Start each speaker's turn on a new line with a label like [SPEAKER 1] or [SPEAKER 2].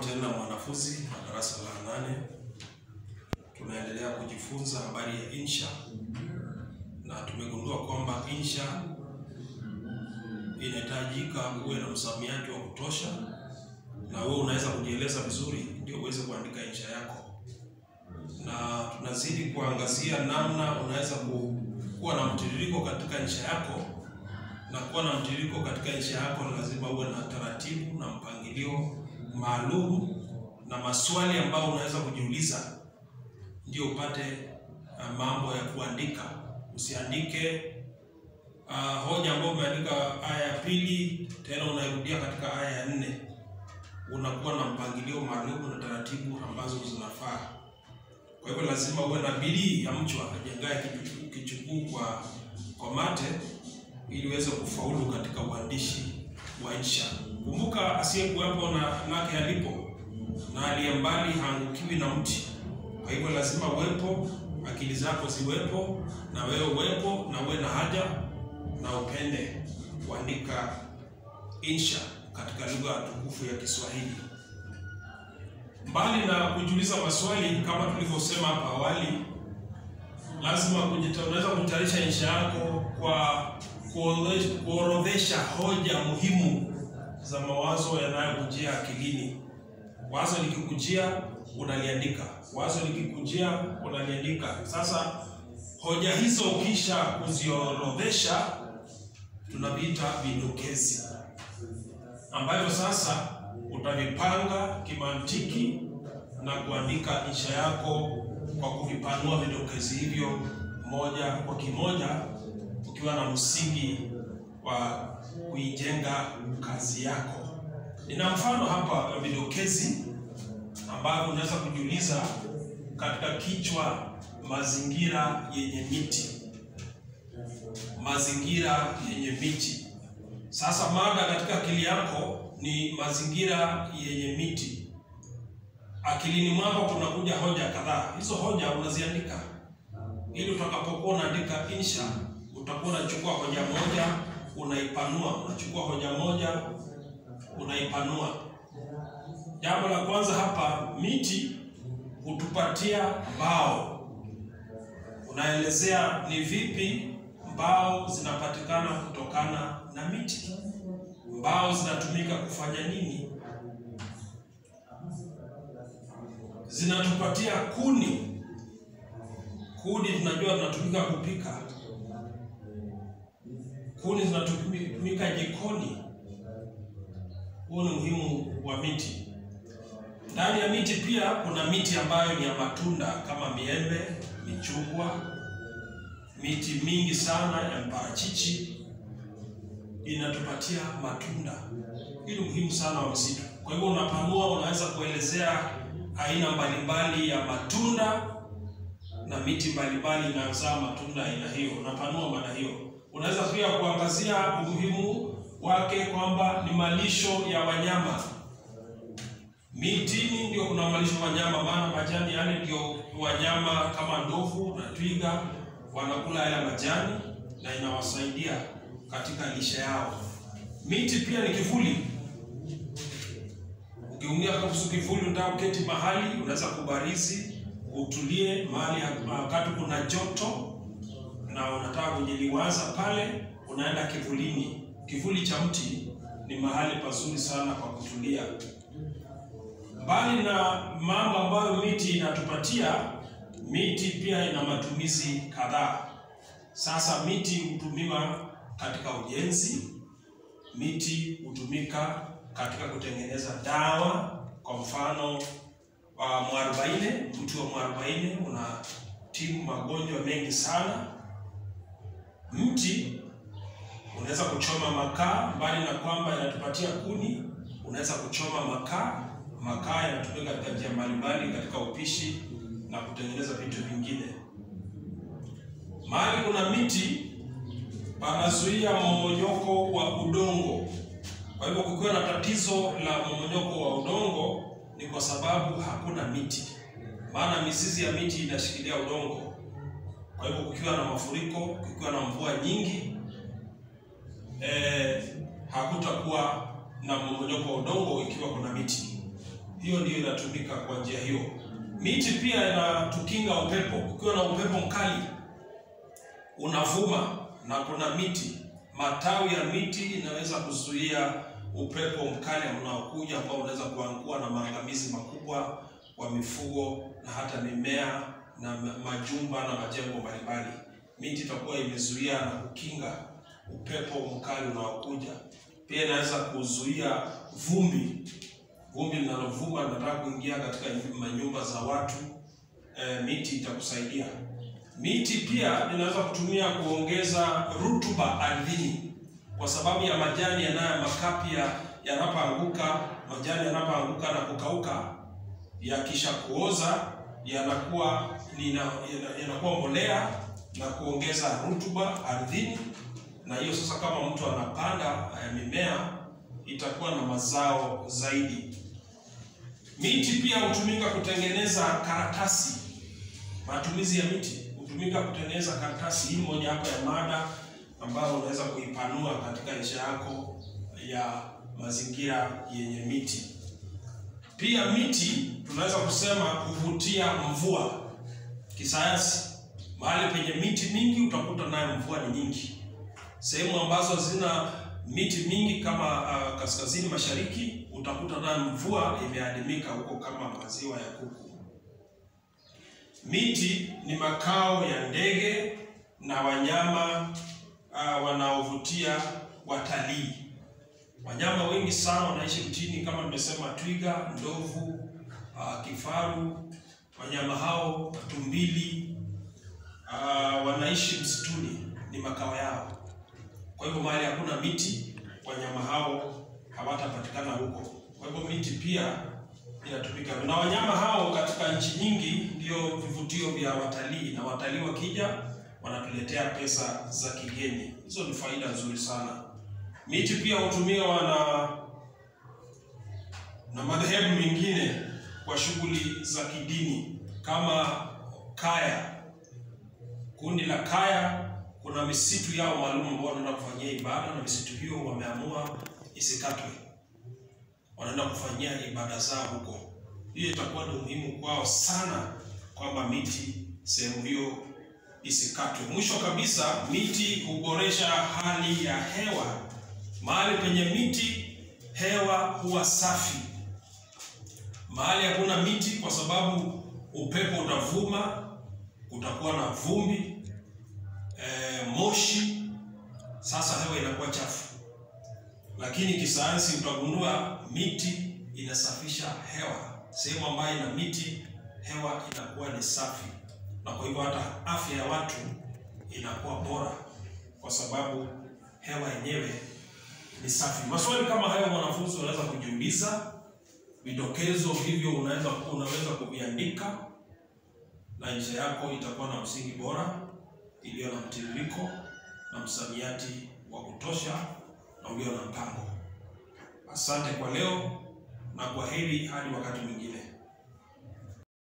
[SPEAKER 1] tena mwanafunzi wa darasa la nane. Tunaendelea kujifunza habari ya insha na tumegundua kwamba insha inahitajika uwe na msamiati wa kutosha, na wewe unaweza kujieleza vizuri ndio uweze kuandika insha yako, na tunazidi kuangazia namna unaweza ku- kuwa na mtiririko katika insha yako na kuwa na mtiririko katika insha yako, lazima uwe na taratibu na mpangilio maalum na maswali ambayo unaweza kujiuliza ndio upate uh, mambo ya kuandika. Usiandike uh, hoja ambayo umeandika aya ya pili tena unairudia katika aya ya nne. Unakuwa na mpangilio maalum na taratibu ambazo zinafaa. Kwa hivyo lazima uwe na bidii ya mchwa ajengaye kichu- kichuguu kwa kwa mate ili uweze kufaulu katika uandishi wa insha. Kumbuka, asiyekuwepo na lake alipo, na aliye mbali haangukiwi na mti. Kwa hivyo lazima uwepo, akili zako ziwepo, na wewe uwepo, na uwe na haja na upende kuandika insha katika lugha tukufu ya Kiswahili. Mbali na kujiuliza maswali kama tulivyosema hapa awali, lazima kujita- unaweza kutayarisha insha yako kwa kuorodhesha- kuorodhesha hoja muhimu za mawazo yanayokujia akilini. Wazo likikujia unaliandika, wazo likikujia unaliandika. Sasa hoja hizo ukisha kuziorodhesha, tunaviita vidokezi, ambavyo sasa utavipanga kimantiki na kuandika insha yako kwa kuvipanua vidokezi hivyo moja kwa kimoja, ukiwa na msingi wa kuijenga kazi yako. Nina mfano hapa wa vidokezi ambavyo unaweza kujiuliza katika kichwa mazingira yenye miti. Mazingira yenye miti. Sasa mada katika akili yako ni mazingira yenye miti. Akilini mwako kunakuja hoja kadhaa. Hizo hoja unaziandika ili utakapokuwa unaandika insha utakuwa unachukua hoja moja unaipanua, unachukua hoja moja unaipanua. Jambo la kwanza hapa, miti hutupatia mbao. Unaelezea ni vipi mbao zinapatikana kutokana na miti. Mbao zinatumika kufanya nini? Zinatupatia kuni. Kuni tunajua zinatumika kupika. Kuni zinatumika jikoni. Huo ni umuhimu wa miti. Ndani ya miti pia kuna miti ambayo ni ya matunda kama miembe, michungwa, miti mingi sana ya mparachichi inatupatia matunda. Hii ni muhimu sana wa msitu. Kwa hivyo unapanua, unaweza kuelezea aina mbalimbali ya matunda na miti mbalimbali inayozaa matunda aina hiyo. Unapanua mada hiyo. Unaweza pia kuangazia umuhimu wake kwamba ni malisho ya wanyama. Mitini ndio kuna malisho ya wanyama, maana majani yale ndio wanyama kama ndovu na twiga wanakula yale majani na inawasaidia katika lishe yao. Miti pia ni kivuli. Ukiumia kuhusu kivuli, unataka kuketi mahali, unaweza kubarizi, utulie mahali wakati kuna joto na unataka kujiliwaza pale, unaenda kivulini. Kivuli cha mti ni mahali pazuri sana kwa kutulia. Mbali na mambo ambayo miti inatupatia, miti pia ina matumizi kadhaa. Sasa miti hutumiwa katika ujenzi, miti hutumika katika kutengeneza dawa. Kwa mfano wa mwarobaini, mti wa mwarobaini unatibu magonjwa mengi sana. Mti unaweza kuchoma makaa, mbali na kwamba inatupatia kuni, unaweza kuchoma makaa. Makaa yanatumika katika njia mbalimbali katika upishi na kutengeneza vitu vingine. Mahali kuna miti panazuia mmomonyoko wa udongo. Kwa hivyo kukiwa na tatizo la mmomonyoko wa udongo ni kwa sababu hakuna miti, maana mizizi ya miti inashikilia udongo. Kwa hivyo kukiwa na mafuriko, kukiwa na mvua nyingi eh, hakutakuwa na mmomonyoko wa udongo ikiwa kuna miti. hiyo ndio inatumika kwa njia hiyo. Miti pia inatukinga upepo. Ukiwa na upepo mkali unavuma na kuna miti, matawi ya miti inaweza kuzuia upepo mkali unaokuja ambao unaweza kuangua na maangamizi makubwa kwa mifugo na hata mimea na majumba na majengo mbalimbali. Miti itakuwa imezuia na kukinga upepo mkali unaokuja. Pia inaweza kuzuia vumbi, vumbi linalovuma linataka kuingia katika manyumba za watu. E, miti itakusaidia. Miti pia inaweza kutumia kuongeza rutuba ardhini, kwa sababu ya majani yanayo makapi yanapoanguka, majani yanapoanguka na kukauka, yakisha kuoza yanakuwa yanakuwa mbolea na kuongeza rutuba ardhini, na hiyo sasa, kama mtu anapanda mimea itakuwa na mazao zaidi. Miti pia hutumika kutengeneza karatasi. Matumizi ya miti hutumika kutengeneza karatasi. Hii moja hapo ya mada ambayo unaweza kuipanua katika insha yako ya mazingira yenye miti. Pia miti tunaweza kusema huvutia mvua kisayansi. Mahali penye miti mingi utakuta nayo mvua ni nyingi. Sehemu ambazo zina miti mingi kama uh, kaskazini mashariki utakuta nayo mvua imeadimika huko kama maziwa ya kuku. Miti ni makao ya ndege na wanyama uh, wanaovutia watalii. Wanyama wengi sana wanaishi mtini kama nimesema, twiga, ndovu, uh, kifaru. Wanyama hao tumbili, uh, wanaishi msituni, ni makao yao. Kwa hivyo mahali hakuna miti, wanyama hao hawatapatikana huko. Kwa hivyo miti pia inatumika, na wanyama hao katika nchi nyingi ndio vivutio vya watalii, na watalii wakija wanatuletea pesa za kigeni. Hizo ni faida nzuri sana. Miti pia hutumiwa na na madhehebu mengine kwa shughuli za kidini kama kaya. Kundi la kaya, kuna misitu yao maalum ambao wanaenda kufanyia ibada, na misitu hiyo wameamua isikatwe, wanaenda kufanyia ibada zao huko. Hiyo itakuwa ni muhimu kwao sana kwamba miti sehemu hiyo isikatwe. Mwisho kabisa, miti huboresha hali ya hewa. Mahali penye miti hewa huwa safi. Mahali hakuna miti, kwa sababu upepo utavuma, utakuwa na vumbi e, moshi, sasa hewa inakuwa chafu. Lakini kisayansi utagundua miti inasafisha hewa. Sehemu ambayo ina miti hewa inakuwa ni safi, na kwa hivyo hata afya ya watu inakuwa bora, kwa sababu hewa yenyewe ni safi. Maswali kama hayo wanafunzi wanaweza kujiuliza, vidokezo hivyo unaweza unaweza kuviandika, na insha yako itakuwa na msingi bora iliyo na mtiririko na msamiati wa kutosha na ulio na mpango. Asante kwa leo na kwa heri hadi wakati mwingine.